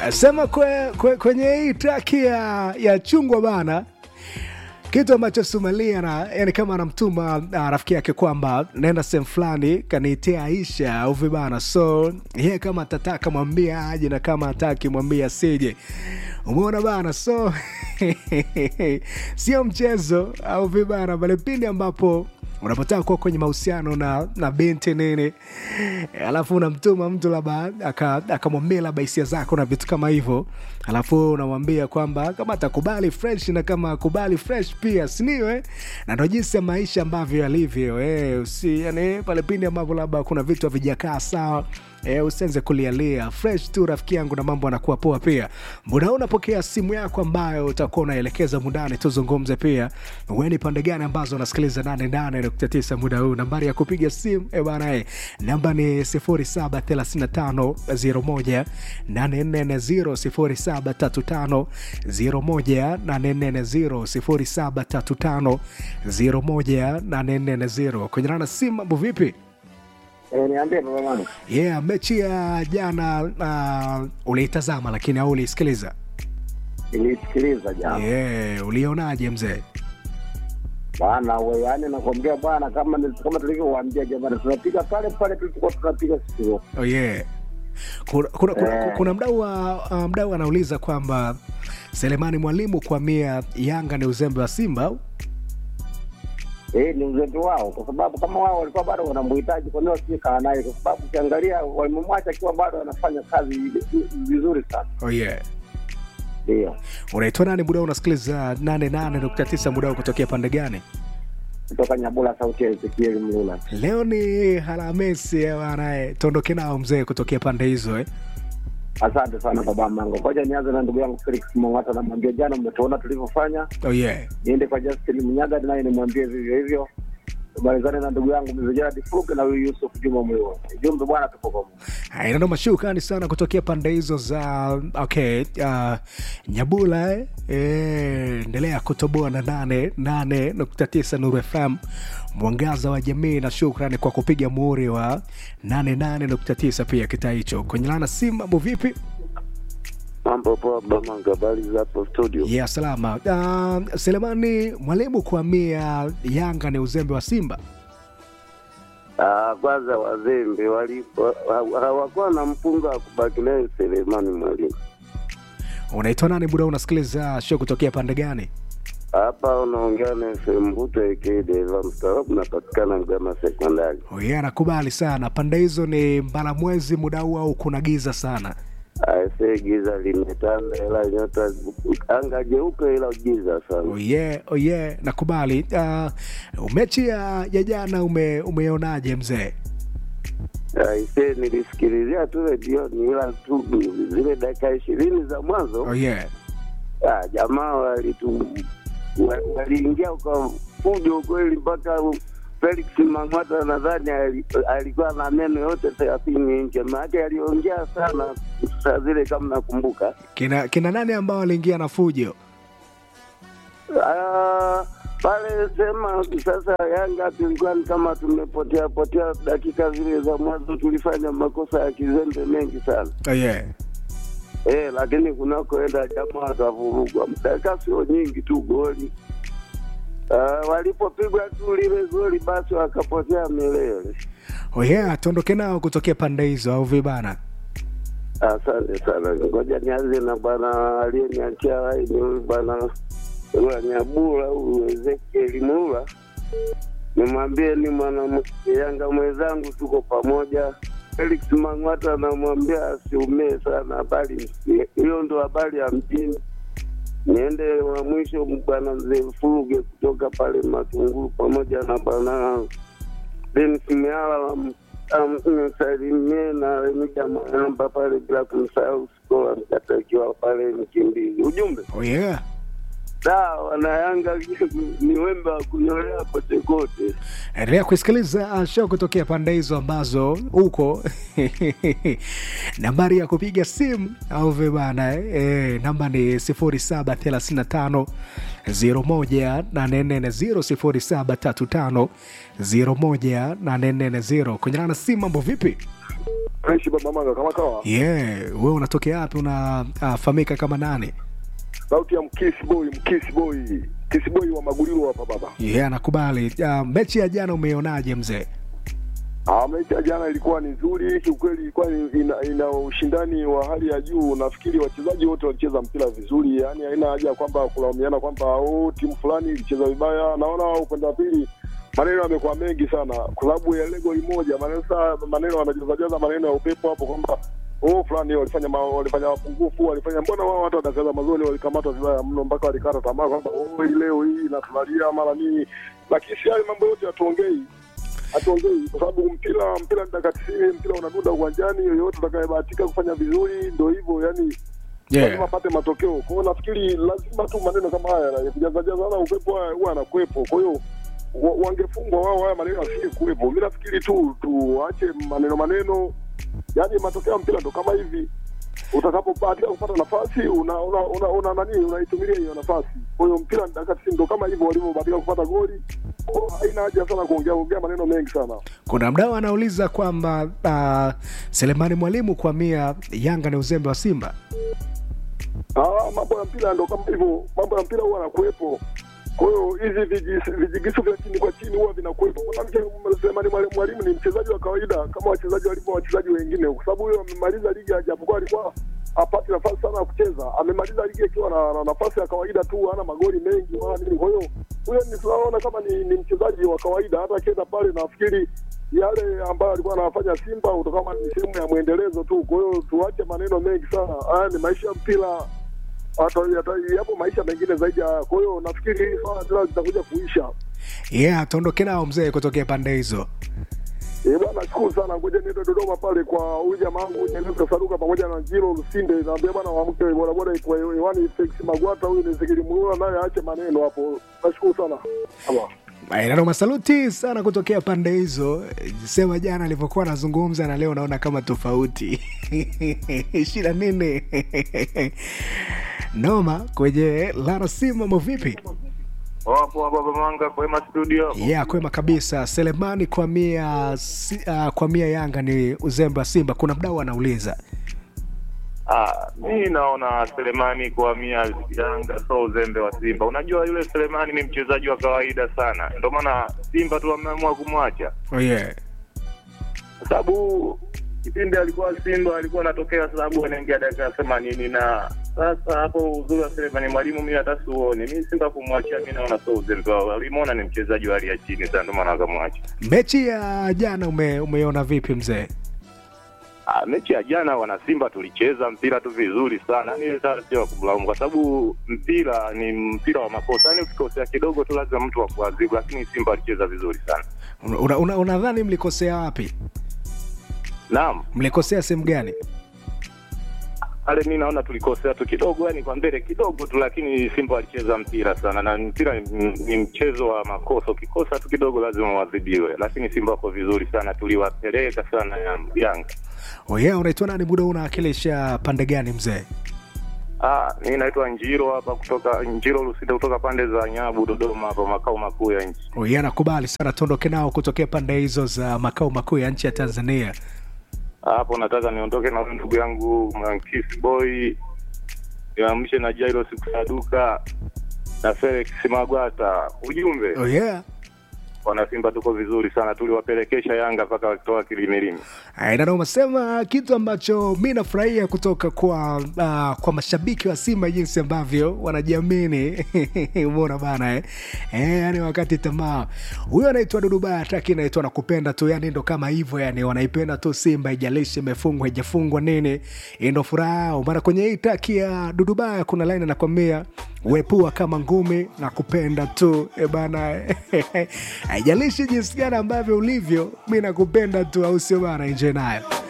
sema kwe, kwe, kwenye hii traki ya, ya chungwa bana kitu ambacho sumalia na yani kama anamtuma uh, rafiki yake kwamba naenda sehemu fulani kaniitia Aisha au vibana, so yeye kama atataka mwambia aje na kama ataki mwambia asije. Umeona bana, so sio mchezo au vibana, bali pindi ambapo unapotaka kuwa kwenye mahusiano na, na binti nini, alafu unamtuma mtu labda akamwambia aka labda hisia zako na vitu kama hivyo, alafu unamwambia kwamba kama atakubali fresh na kama akubali fresh pia, siniwe na ndo jinsi ya maisha ambavyo yalivyo. Eh, usi yani pale pindi ambapo labda kuna vitu havijakaa sawa E, usianze kulialia fresh tu rafiki yangu, na mambo anakuwa poa. Pia muda huu unapokea simu yako ambayo utakuwa unaelekeza mundani, tuzungumze pia wewe ni pande gani ambazo unasikiliza 88.9 muda huu. Nambari ya kupiga simu e bana e, namba ni 073501 840 073501 840 kwenye nana simu. Mambo vipi? Eh, niambie baba wangu. Yeah, mechi ya jana uh, uliitazama lakini au uliisikiliza? Nilisikiliza jana. Yeah, ulionaje mzee? Bwana wewe, yani nakwambia bwana, kama ni- kama tulivyowaambia jamani, tunapiga pale pale tulipokuwa tunapiga siku zote. Oh, yeah. Kuna, kuna, kuna, Eh. kuna mdau wa- uh, mdau anauliza kwamba Selemani Mwalimu kuhamia Yanga ni uzembe wa Simba au? Eh, ni uzembe wao, kwa sababu kama wao walikuwa bado wanamhitaji, kwa nini wasikaa naye? Kwa sababu ukiangalia wamemwacha akiwa bado anafanya kazi vizuri sana. Oh, yeah. Ndio Unaitwa nani muda huu unasikiliza 88.9 muda huu kutokea pande gani? kutoka Nyabula, sauti ya Ezekiel Mlula. Leo ni Alhamisi eh, bana eh, tuondoke nao mzee kutokea pande hizo eh. Asante sana baba Mango. Ngoja nianze na ndugu yangu Felix Mong'ata, namwambia jana, mmetuona tulivyofanya. Oh, yeah. Niende kwa Justin Mnyaga naye nimwambie vivyo hivyo. Tumalizane na ndugu yangu Mzee Gerard Fuge na huyu Yusuf Juma Mwiwa. Jumbe bwana, tupo pamoja. Inano mashukani sana kutokea pande hizo za okay, uh, Nyabula eh? Eh, endelea kutoboa na nane nane nukta tisa Nuru FM mwangaza wa jamii, na shukrani kwa kupiga muhuri wa nane nane nukta tisa pia kitaa hicho kwenye lana simu. Mambo vipi? Mambo poa Bamanga, habari za hapo studio? ya salama. Uh, Selemani Mwalimu kuhamia Yanga ni uzembe wa Simba. Ah, kwanza wazembe wali- wa- ha- hawakuwa na mpunga wa kubaki naye Selemani Mwalimu. Unaitwa nani muda huu unasikiliza show kutokea pande gani? Hapa unaongea na FM Mbuto aka Deva mstaarabu, napatikana Mgama Sekondari. Oye, anakubali sana. Pande hizo ni mbala mwezi muda huu au kuna giza sana? Aisee, giza limetanda, ila nyota anga jeupe, ila giza sana. Oye, oye, nakubali. Uh, mechi ya ya jana ume, umeonaje mzee? Aisee, nilisikilizia tu redioni, ila tu zile dakika ishirini za mwanzo Oye, Ah, jamaa walitu wa- waliingia kwa fujo kweli, mpaka Felix Mang'ata nadhani ali- alikuwa na meno yote thelathini nje, maake aliongea sana saa zile, kama nakumbuka. kina kina nani ambao waliingia na fujo? Ah, pale sema sasa, Yanga tulikuwa ni kama tumepotea potea dakika zile za mwanzo, tulifanya makosa ya kizembe mengi sana Oye, eh, lakini kunakoenda jamaa wakavurugwa, dakika sio nyingi tu goli Uh, walipopigwa tu lile goli basi wakapotea milele. oye, tuondoke nao kutokea pande hizo au vibana? Asante sana, ngoja nianze na bwana aliyeniachia laini huyu bwana wa Nyabula huyu Ezekieli Mula, nimwambie ni mwana Yanga mwenzangu, tuko pamoja. Felix Mang'ata namwambia asiumie sana, habari hiyo ndo habari ya mjini. Niende wa mwisho bwana mzee Furuge kutoka pale Matunguru pamoja na bwana Denis Miala msalimie na Remija Mayamba pale bila kumsahau Skola Mkata akiwa pale Mkimbizi. Ujumbe Oye, da wanayanga ni wembe wa kunyolea kote kote. endelea kusikiliza uh, show kutokea pande hizo ambazo huko nambari ya kupiga simu au vibana eh, eh, namba ni 0735 01840 0735 kwenye na simu mambo vipi Fresh baba manga kama kawa. yeah wewe unatokea wapi unafahamika kama nani Sauti ya mkisi boy, mkisi boy. Mkisi boy wa Magulilo hapa baba. yeah nakubali uh, mechi ya jana umeionaje mzee Ah, mechi ya jana ilikuwa ni nzuri kiukweli, ilikuwa ni- ina, ina ushindani wa hali ya juu. Nafikiri wachezaji wote walicheza mpira vizuri, yaani haina haja ya kwamba kulaumiana kwamba oh, timu fulani ilicheza vibaya. Naona upande wa pili maneno yamekuwa mengi sana, kwa sababu ya ile goli moja, maneno saa maneno wanajazajaza maneno ya upepo hapo kwamba oh, fulani walifanya ma, walifanya mapungufu, walifanya mbona wao hata watakaza mazoni walikamatwa vibaya mno mpaka walikata tamaa kwamba oh, hii leo hii natulalia mara nini, lakini si hayo mambo yote hatuongei hatuongei kwa sababu mpira mpira ni dakika tisini, mpira unadunda uwanjani. Yoyote atakayebahatika kufanya vizuri ndo hivyo, yani lazima apate matokeo. Kwa hiyo nafikiri lazima tu maneno kama haya ya kujazajazana upepo haya huwa anakuwepo. Kwa hiyo wa- wangefungwa wao, haya maneno asije kuwepo. Mi nafikiri tu tuache maneno maneno, yani matokeo ya mpira ndo kama hivi utakapobahatika kupata nafasi una una, una, una nani unaitumilia hiyo nafasi. Kwa hiyo mpira ni dakika tisini, ndo kama hivyo walivyobahatika kupata goli. Kwa hiyo haina haja sana kuongea ongea maneno mengi sana. kuna mdau anauliza kwamba uh, selemani mwalimu kwa mia yanga ni uzembe wa simba Ah, mambo ya mpira ndo kama hivyo, mambo ya mpira huwa yanakuwepo. Kwa hiyo hizi vijis- vijigisu vya chini kwa chini huwa vinakuwepo. Mwanamke Selemani Mwalimu mwalimu ni mchezaji wa kawaida kama wachezaji walivyo wachezaji wengine, kwa sababu huyo amemaliza ligi, japokuwa alikuwa hapati nafasi sana ya kucheza, amemaliza ligi akiwa na, na nafasi ya kawaida tu, hana magoli mengi wala nini. Kwa hiyo huyo ni tunaona kama ni, ni mchezaji wa kawaida, hata akienda pale nafikiri yale ambayo alikuwa anafanya Simba utakuwa ni sehemu ya mwendelezo tu. Kwa hiyo tuache maneno mengi sana, haya ni maisha ya mpira hata hata- yapo maisha mengine zaidi ya haya. Kwa hiyo nafikiri hili swala tena litakuja kuisha. yeah tuondoke nao mzee kutokea pande hizo Eh bwana, shukuru sana. Ngoja niende Dodoma pale kwa huyu jamaa wangu Nyeneza Saruka pamoja na Njiro Lusinde, naambia bwana waamke bodaboda iko hewani. Felix Magwata huyu ni Zikiri Mula, naye aache maneno hapo. Nashukuru sana. Ama. nano masaluti sana kutokea pande hizo sema jana alivyokuwa anazungumza na leo naona kama tofauti shida nini noma kwenye lara simu mambo vipi Wapo baba Manga kwema studio. yeah kwema kabisa selemani kwa mia si, uh, kwa mia yanga ni uzembe wa simba kuna mdau anauliza Ah, mi naona Selemani kuhamia Yanga so uzembe wa Simba. Unajua yule Selemani ni mchezaji wa kawaida sana, ndio maana Simba tu wameamua kumwacha, oh, yeah. kwa sababu kipindi alikuwa Simba alikuwa anatokea, sababu anaingia dakika themanini na sasa hapo uzuri wa Selemani mwalimu mi hata siuoni. Mi Simba kumwachia, mi naona so uzembe wao, walimwona ni mchezaji wa hali ya chini sana, ndio maana wakamwacha. mechi ya jana ume, umeona vipi mzee Ah, mechi ya jana wana Simba tulicheza mpira tu vizuri sana, yani sasa sio wa kumlaumu kwa sababu mpira ni mpira wa makosa, yani ukikosea kidogo tu lazima mtu akuadhibu, lakini Simba walicheza vizuri sana. unadhani una, unadhani mlikosea wapi Naam, mlikosea sehemu gani pale mi naona tulikosea tu kidogo, yani kwa mbele kidogo tu, lakini Simba walicheza mpira sana, na mpira ni, ni mchezo wa makosa. Ukikosa tu kidogo lazima uadhibiwe, lakini Simba wako vizuri sana, tuliwapeleka sana ya- Yanga. oh, yeah, unaitwa nani muda huu unawakilisha pande gani mzee Ah, mi naitwa Njiro hapa kutoka Njiro Lusinde kutoka pande za Nyabu Dodoma hapa makao makuu ya nchi. oh, yeah, nakubali sana tuondoke nao kutokea pande hizo za makao makuu ya nchi ya tanzania Hapo nataka niondoke na huyu ndugu yangu Mankis Boy, niamshe na Jairo Sikusaduka na Felix Magwata. Ujumbe oh, yeah. wana Simba tuko vizuri sana, tuliwapelekesha Yanga mpaka wakitoa kilimilimi. Ndio umesema kitu ambacho mi nafurahia kutoka kwa uh, kwa mashabiki wa Simba jinsi ambavyo wanajiamini umeona bana eh? Eh, yani wakati tamaa huyo anaitwa Dudubaya ataki naitwa nakupenda tu, yani ndo kama hivyo, yani wanaipenda tu Simba, ijalishi imefungwa ijafungwa nini, hii ndo furaha yao. Maana kwenye hii taki ya Dudubaya kuna line anakwambia wepua kama ngumi na kupenda tu e bana haijalishi jinsi gani ambavyo ulivyo, mi nakupenda tu, au sio bana? Enjoy nayo.